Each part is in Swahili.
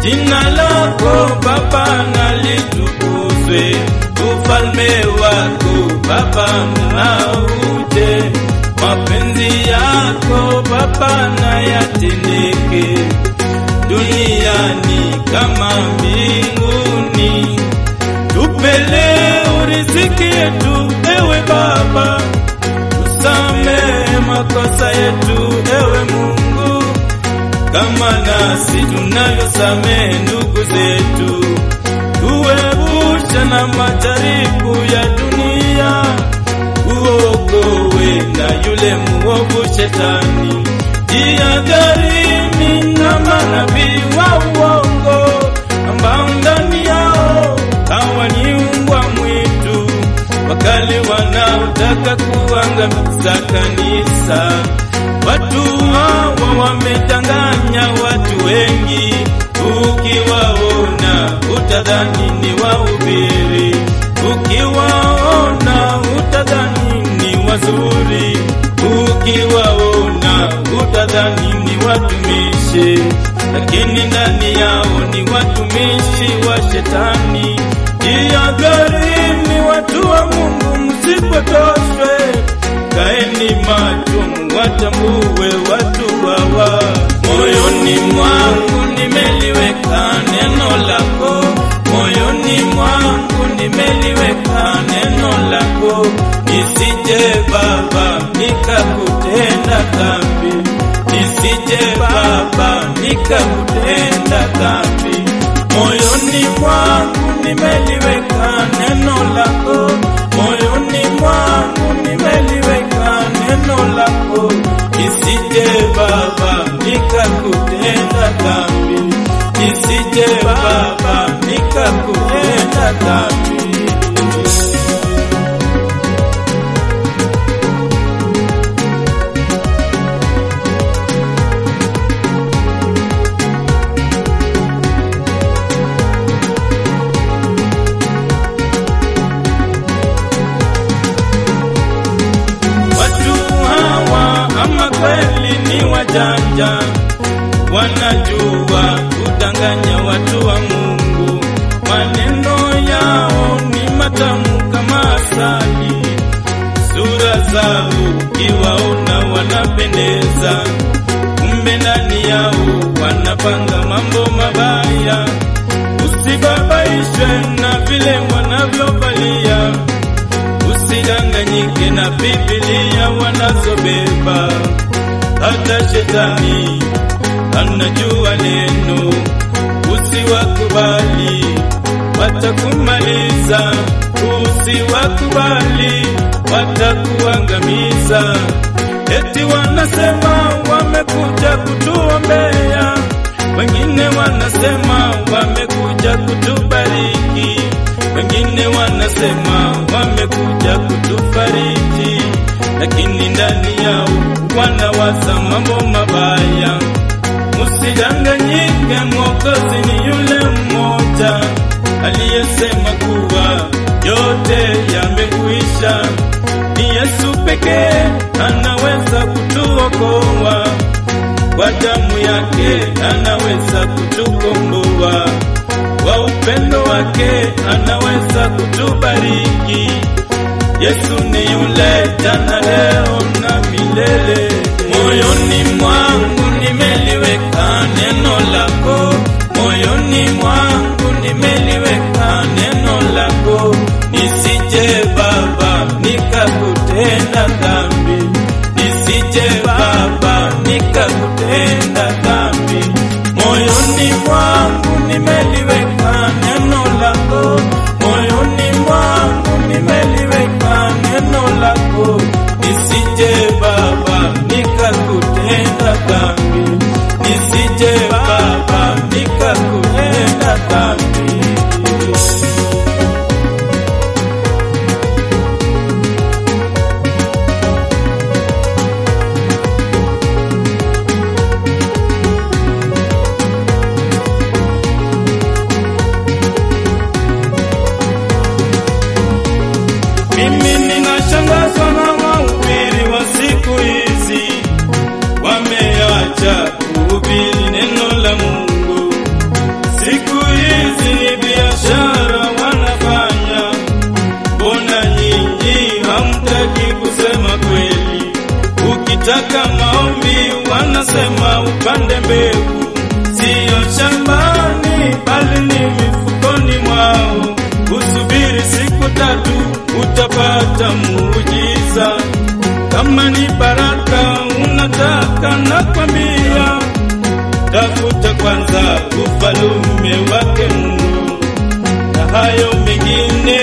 Jina lako Baba na litukuzwe, ufalme wako Baba na uje, mapenzi yako Baba na yatendeke duniani kama mbinguni. Tupe leo riziki yetu, ewe Baba, tusamehe makosa yetu, ewe Mungu, kama nasi tunavyosamehe ndugu zetu. Tuepushe na majaribu ya dunia, uokowe na yule muovu shetani. Jihadharini na manabii wa uongo ambao ndani yao hawa ni mbwa mwitu wakali wanaotaka kuangamiza kanisa. Watu hawa wamedanganya watu wengi, ukiwaona utadhani ni wahubiri, ukiwaona utadhani ni wazuri, ukiwaona utadhani ni watumishi, lakini ndani yao ni watumishi wa shetani. Jihadharini watu wa Mungu, msipotoshwe, kaeni macho, mwatambue watu hawa. Moyoni mwangu nimeliweka neno lako, moyoni mwangu nimeliweka neno lako, nisije Baba nikakutenda dhambi, nisije Baba nikakutenda dhambi. Moyoni mwangu nimeliweka neno lako, moyoni mwangu nimeliweka neno lako, nisije Baba nikakutenda dhambi, nisije Baba nikakutenda dhambi. Watu hawa ama kweli ni wajanja, wanajua kudanganya watu wa Mungu. Maneno yao ni matamu kama asali, sura zao ukiwaona wanapendeza, kumbe ndani yao wanapanga mambo mabaya. Usibabaishwe na vile wanavyovalia usidanganyike na Biblia wanazobeba. Hata shetani anajua neno, usiwakubali, watakumaliza. Usiwakubali, watakuangamiza. Eti wanasema wamekuja kutuombea, wengine wanasema wamekuja kutubariki wengine wanasema wamekuja kutufariji, lakini ndani yao wanawaza mambo mabaya. Musidanganyike, Mwokozi ni yule mmoja aliyesema kuwa yote yamekwisha. Ni Yesu pekee anaweza kutuokoa, kwa damu yake anaweza kutukomboa kwa upendo wake anaweza kutubariki. Yesu ni yule jana, leo na milele. Moyoni mwangu nimeliweka neno lako, moyoni mwangu nimeliweka neno lako, nisije Baba nikakutenda dhambi, nisije Baba nikakutenda dhambi. Moyoni mwangu nimeliweka neno lako, moyoni mwangu nimeliweka neno lako, nisije Baba nikakutenda dhambi, nisije Baba nikakutenda wakitaka maombi wanasema upande mbegu, siyo shambani bali ni mifukoni mwao. Usubiri siku tatu utapata muujiza. Kama ni baraka unataka, nakwambia tafuta kwanza ufalume wake Mungu, na hayo mengine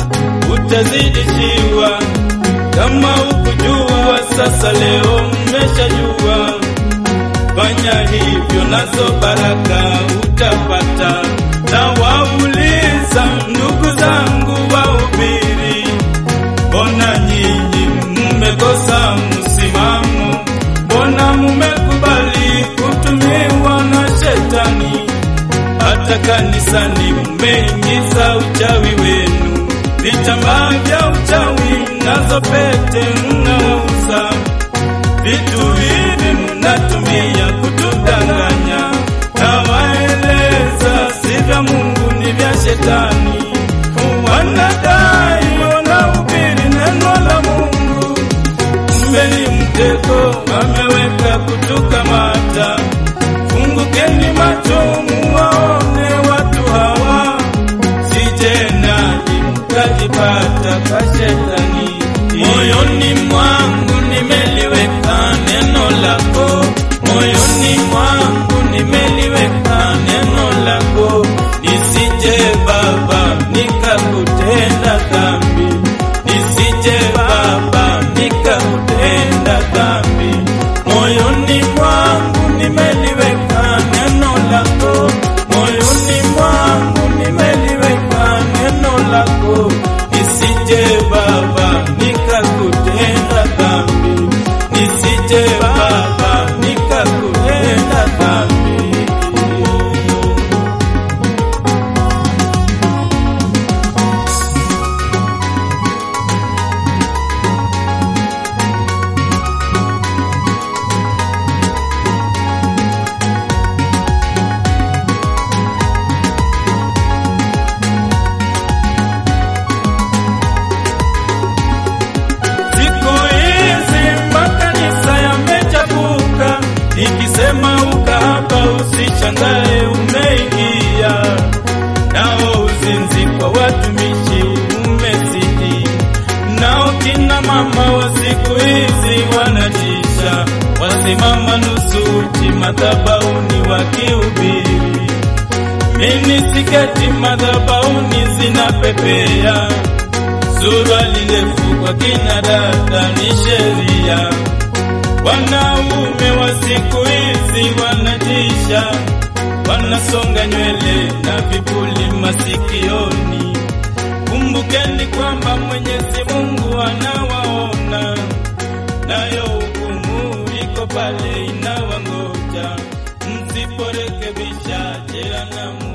utazidishiwa. Kama ukujua sasa, leo mmeshajua. Fanya hivyo, nazo baraka utapata. Na wauliza ndugu zangu wahubiri, mbona nyinyi mmekosa msimamo? Mbona mmekubali kutumiwa na shetani? Hata kanisani mmeingiza uchawi wenu, vitambaa vya uchawi nazo pete mnauza, vitu hivi mnatumia kutudanganya. Nawaeleza si vya Mungu, ni vya shetani. Wanadai wanahubiri neno la Mungu, kumbe ni mtego wameweka kutukamata. Fungukeni macho muwaone watu hawa, sijenaji mkajipata kwa shetani. Moyoni mwangu nimeliweka neno lako, moyoni mwangu nimeliweka neno lako, nisije Baba nikakutenda dhambi, nisije Baba nikakutenda dhambi. Moyoni mwangu nimeliweka neno lako, moyoni mwangu nimeliweka neno lako, nisije Baba nikakutenda dhambi, nisije Baba nikakutenda dhambi. Siku hizi makanisa yamechafuka, ikisema ukahaba usishangae umeingia, nao uzinzi kwa watumishi umezidi, nao kina mama wa siku hizi wanatisha, wasimama nusu uchi madhabahuni wakihubiri, mini siketi madhabahuni zinapepea suruali ndefu kwa kina dada ni sheria. Wanaume wa siku hizi wanatisha, wanasonga nywele na vipuli masikioni. Kumbukeni kwamba Mwenyezi Mungu anawaona, nayo hukumu iko pale inawangoja. Msiporekebisha jehanamu